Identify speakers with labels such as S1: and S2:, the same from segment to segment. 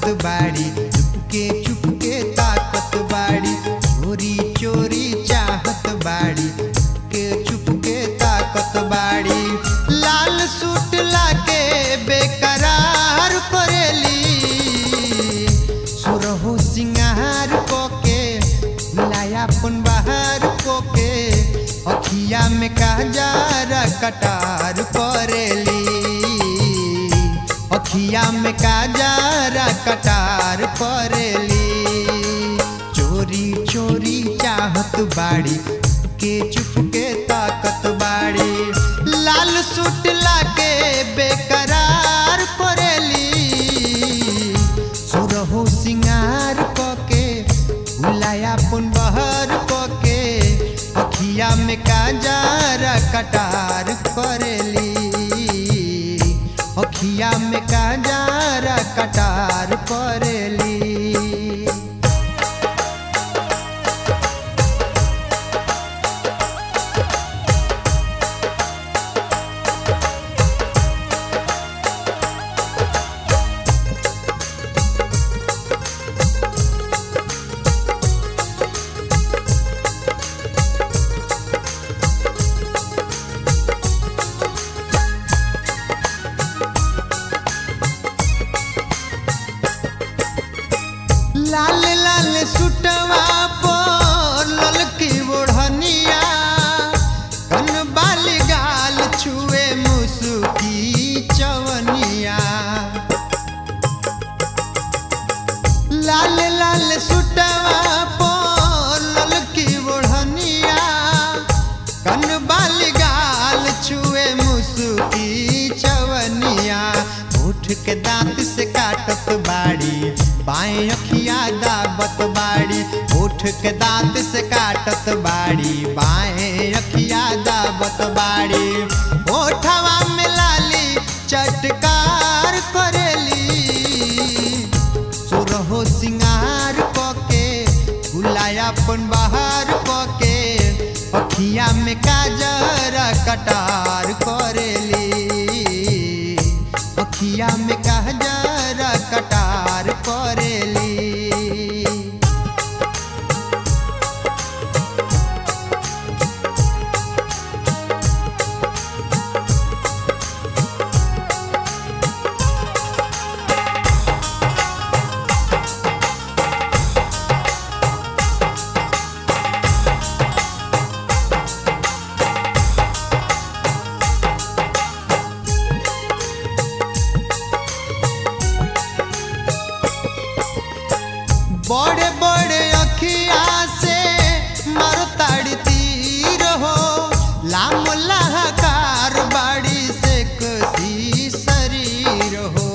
S1: बाड़ी चुपके चुपके ताकत बाड़ी चोरी चोरी चाहत बाड़ी के चुपके ताकत बाड़ी लाल सूट लाके बेकरार करेली सुरहो सिंगार कोके बुलायापन बाहर कोके अखिया में काजर कटार करेली अखिया में काजर कटार करेली चोरी चोरी चाहत बाड़ी के चुपके ताकत बाड़ी लाल सूट लाके बेकरार करेली सुरहो सिंगार कके बुलायापन बहर कके अखिया में काजर कटार करेली अखिया में काजर कटार करेली लाल लाल सुटवा पर ललकी ओढ़निया कन बाल गाल छुए मुसुकी चवनिया लाल लाल सुटवा पर ललकी ओढ़निया कन बाल गाल छुए मुसुकी चवनिया उठ के दांत से काटत बाड़ी बाएं अखिया दाबत बाड़ी उठ के दांत से काटत बाड़ी बाएं अखिया दाबत बाड़ी ओठवा में लाली चटकार करेली सुरहो सिंगार कके बुलायापन बाहर कके अखिया में काजर कटार करेली अखिया में काजर कटार करेली बड़े बड़े अखिया से मरताड़ी तीर हो लाम लहकार बाड़ी से कसी शरीर हो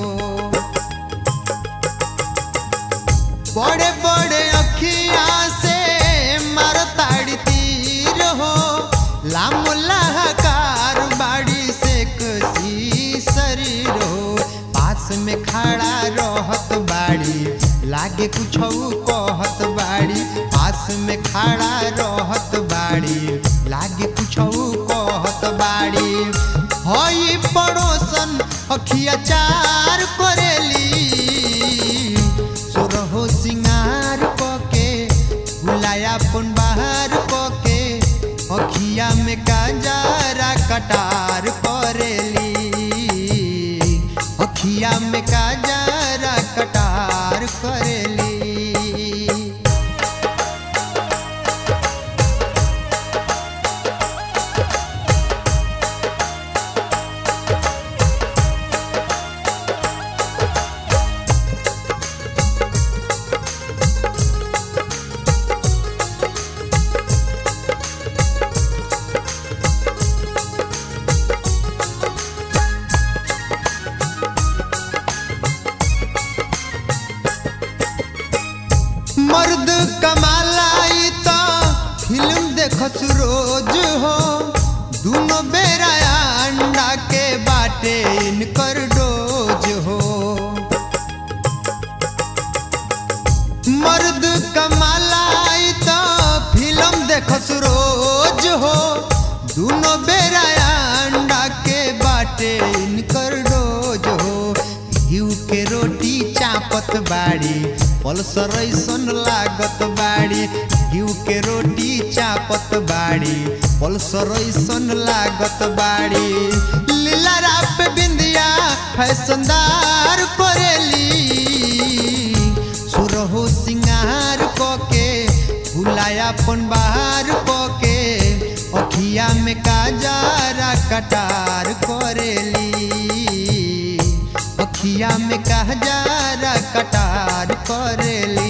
S1: बड़े बड़े अखिया से मरताड़ी तीर हो लाम लहकार बाड़ी से कसी शरीर हो पास में खड़ा रहत बाड़ी लागे कुछ कहत बाड़ी पास में खड़ा रहत बाड़ी लागे कुछ कहत बाड़ी हई पड़ोसन अखिया चार करेली सुरहो सिंगार कके बुलायापन बाहर कके अखिया में काजरा कटार करेली अखिया में काजरा कटार करेली मर्द कमालाई तो फिल्म देखस रोज हो दोनों बेरा अंडा के बाटे इनकर डोज हो मर्द कमालाई तो फिल्म देखस रोज हो दोनों बेरा अंडा के बाटे इनकर डोज हो घीव के रोटी चापत बाड़ी पल्सर ऐसन लागत बाड़ी घिउ के रोटी चापत बाड़ी पल्सर ऐसन लागत बाड़ी लीला राप बिंदिया फैशनदार करेली सुरहो सिंगार कके भुलायापन बाहर कके अखिया में काजारा कटार करेली अखिया में काजारा कटार करेली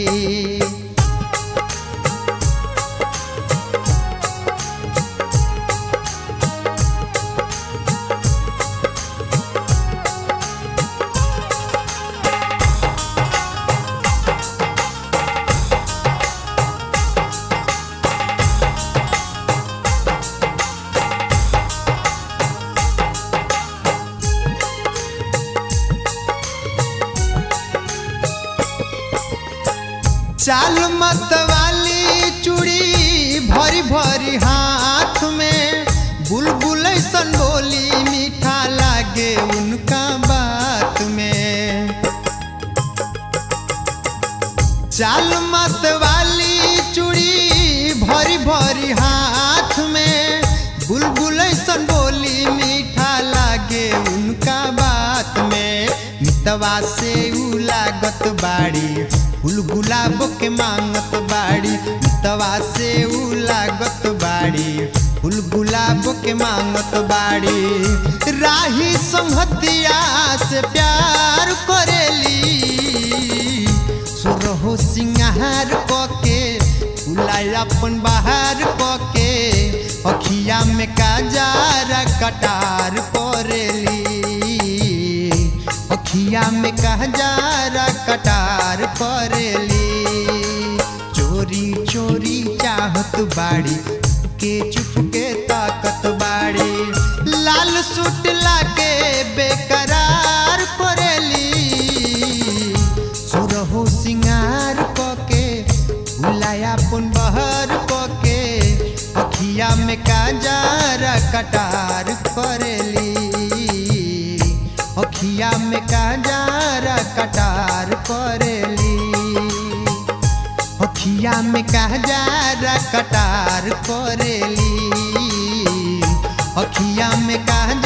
S1: चाल मत वाली चूड़ी भरी भरी हाथ में बुलबुल ऐसन बोली मीठा लागे उनका बात में चाल मत वाली चूड़ी भरी भरी हाथ में बुलबुल ऐसन बोली मीठा लागे उनका बात में मितवा से उ लागत बाड़ी फूल गुलाब के मांगत बाड़ी मितवा से उ लागत बाड़ी फूल गुलाब के मांगत बाड़ी राही संहतिया से प्यार करेली सुरहो सिंगार कके फुलाय अपन बाहर कके अखिया में काजारा कटार करेली अखिया में काजारा कटार करेली चोरी चोरी चाहत बाड़ी के चुप के ताकत बाड़ी लाल सूट लाके बेकरार करेली सुरहो सिंगार कके भुलायापन बहर कके अखिया में काजारा कटार करेली अखिया में काजारा कटार करेली अखिया में काजारा कटार करेली अखिया में काजारा